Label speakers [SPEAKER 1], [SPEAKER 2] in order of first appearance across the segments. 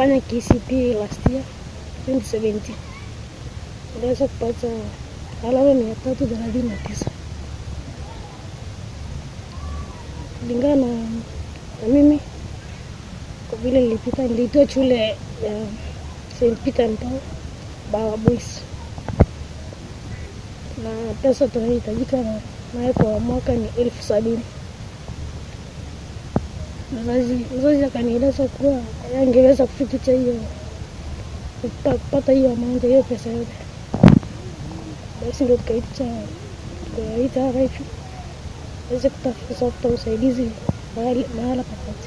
[SPEAKER 1] nilifanya KCPE last year 2017 niliweza kupata alama mia tatu thelathini na tisa kulingana na, na mimi kwa vile nilipita niliitoa shule ya St. Peter and Paul Bawa Boys na pesa tunahitajika na naye kwa mwaka ni elfu sabini. Mzazi mzazi akanieleza kuwa angeweza kufikisha hiyo kupa- kupata hiyo amount hiyo pesa yote, basi ndio tukaita tukaita RFU aweze kutafuta usaidizi mahali mahala popote,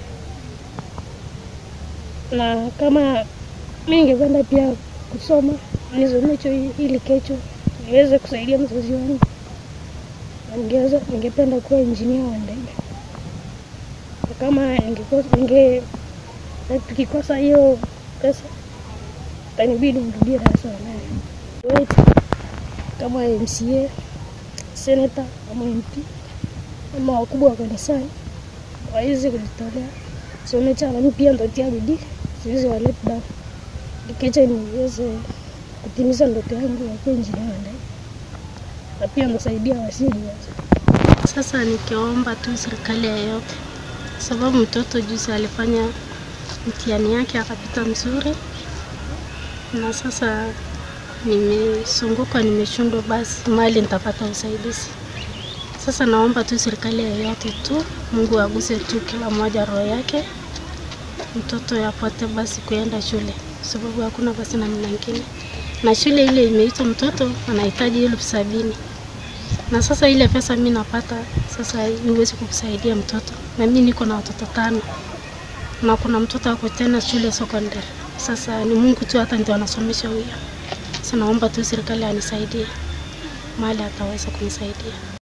[SPEAKER 1] na kama mi ningependa pia kusoma nisomecho ili kesho niweze kusaidia mzazi wangu na ningeweza ningependa kuwa injinia wa ndege na kama ningekosa ninge na tukikosa hiyo pesa tanibidi nirudie darasa la nane Wait, kama MCA senata ama MP ama wakubwa wa kanisani waweze kujitolea somecha nami pia ntatia bidii siwezi wa let down Nikiacha niweze kutimiza ndoto yangu ya kuwa injinia wa ndege na pia nasaidia wasiojiweza.
[SPEAKER 2] Sasa nikiomba tu serikali yoyote, sababu mtoto juzi alifanya mtihani yake akapita mzuri, na sasa nimesumbuka, nimeshindwa, basi mali nitapata usaidizi. Sasa naomba tu serikali yoyote tu, Mungu aguse tu kila mmoja roho yake, mtoto yapate basi kuenda shule, sababu hakuna basi namna ingine, na shule ile imeitwa mtoto anahitaji elfu sabini na sasa ile pesa mi napata sasa iwezi kukusaidia mtoto, na mi niko na watoto tano na kuna mtoto ako tena shule secondary. Sasa ni Mungu tu hata ndio anasomesha huyo. Sasa naomba tu serikali anisaidie mahali ataweza kunisaidia.